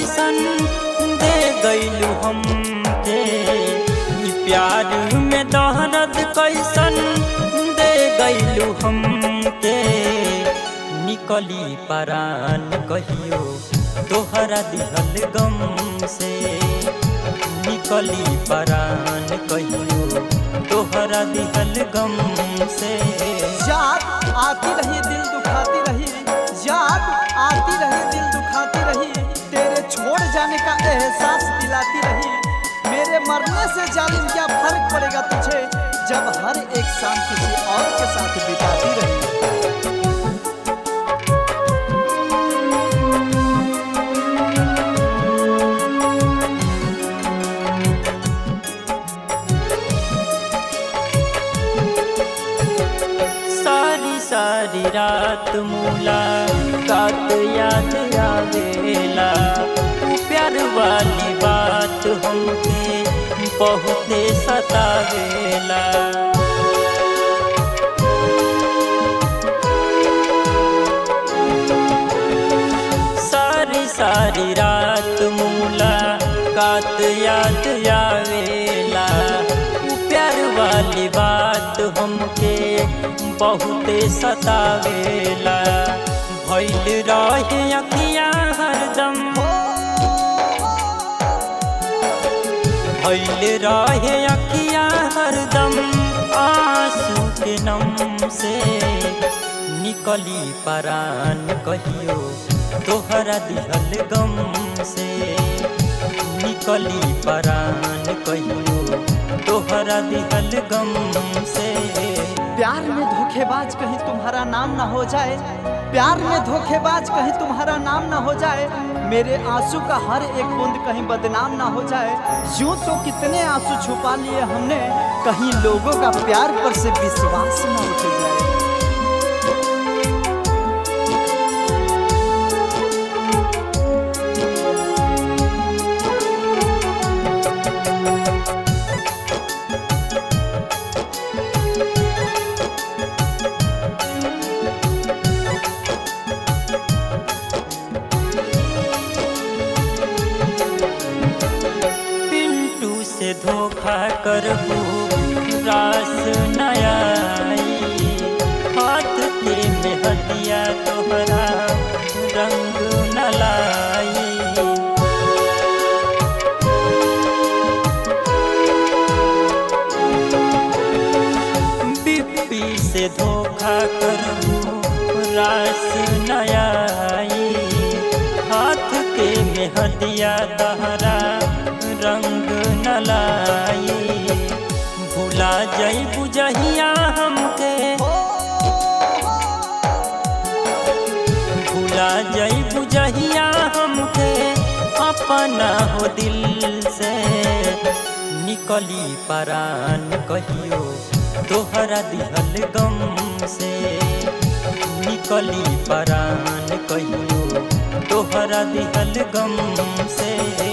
कैसन दे गईलू हमके ई प्यार में दहरद कैसन दे गईलू हमके निकली परान कहियो तोहरा दिहल गम से निकली परान कहियो तोहरा दिहल गम से याद आती रही दिल दुखाती रही याद आती रही दिल दुखाती रही तेरे छोड़ जाने का एहसास दिलाती रही मेरे मरने से जालिम क्या फर्क पड़ेगा तुझे जब हर एक शाम किसी और के साथ बिताती रही सारी सारी रात मूला रात याद आवेला प्यार वाली बात हमके बहुते सतावेला सारी सारी रात मूला कात याद आवेला प्यार वाली बात हमके बहुते सतावेला भइल रहे अखियाँ हरदम भइल रहे अखियाँ हरदम आंसू के नम से निकली परान कहियो तोहरा दिहल गम से निकली परान कहियो तोहरा दिहल गम से प्यार में धोखेबाज कहीं तुम्हारा नाम ना हो जाए प्यार में धोखेबाज कहीं तुम्हारा नाम ना हो जाए मेरे आंसू का हर एक बूंद कहीं बदनाम ना हो जाए यूं तो कितने आंसू छुपा लिए हमने कहीं लोगों का प्यार पर से विश्वास ना उठ जाए पिंटू से धोखा करबू रास नया हाथ के मेहदिया तोहरा रंग न लाई बिप्पी से धोखा करबू रास नया हाथ के मेहदिया दहरा रंग न लाई भुला जई बुझहिया हमके भुला जई बुझहिया हमके अपना हो दिल से निकली परान कहियो तोहरा दिहल गम से निकली परान कहियो तोहरा दिहल गम से